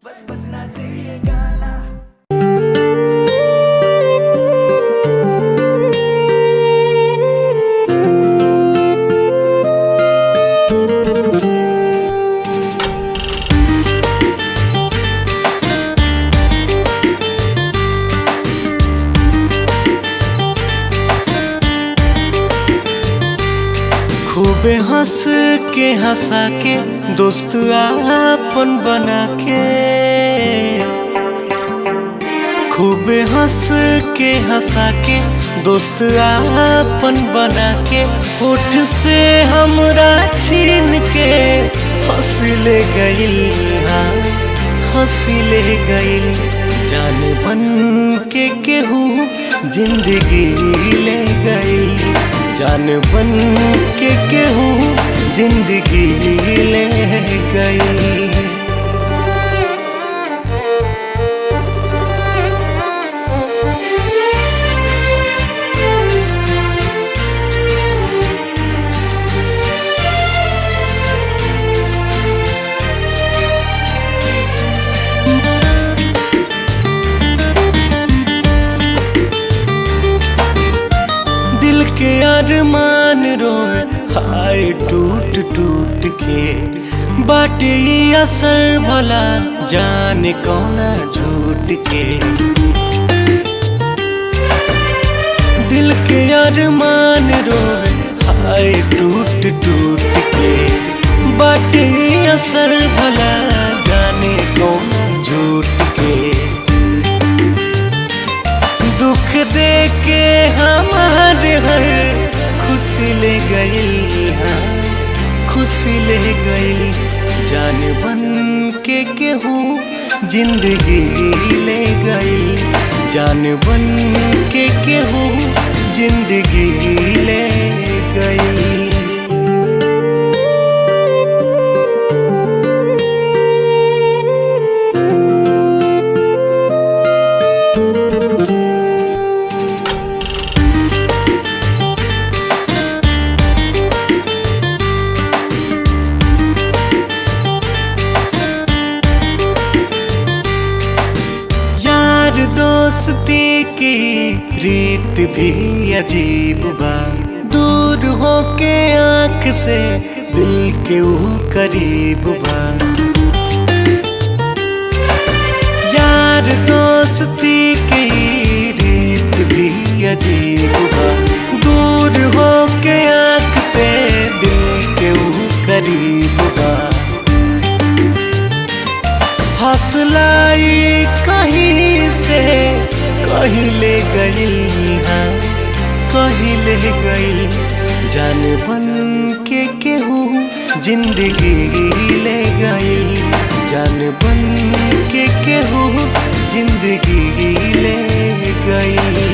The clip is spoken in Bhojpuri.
बस बजना चाहिए गाना खूबे हंस के हंसा के दोस्त आपन बना के खूबे हंस के हंसा के दोस्त आपन बना के होठ से हमरा छीन के हंस ले गइल हाँ हंस ले गइल जान बन के केहू जिंदगी ले गइल जान बन के केहू जिंदगी ले गई दिल के अरमान रोए हाय टूट टूट के बाटे ई असर भला जाने कौना झूठ के दिल के अरमान रोए हाय टूट टूट के बाटे ई असर भला जाने कौना झूठ के दुख दे के हमारे हर खुशी ले गई हाँ खुशी ले गई जान बन के केहू जिंदगी ले गई जान बन के केहू जिंदगी ले गई यार दोस्ती की रीत भी अजीब बा दूर हो के आंख से दिल के ऊ करीब बा यार दोस्ती की रीत भी अजीब बा दूर हो के आंख से दिल के ऊ करीब बा हौसलाई कहीं से कहीं ले गइल हाँ कहीं ले गइल जान बन के केहू जिंदगी ले गइल जान बन के केहू जिंदगी ले गइल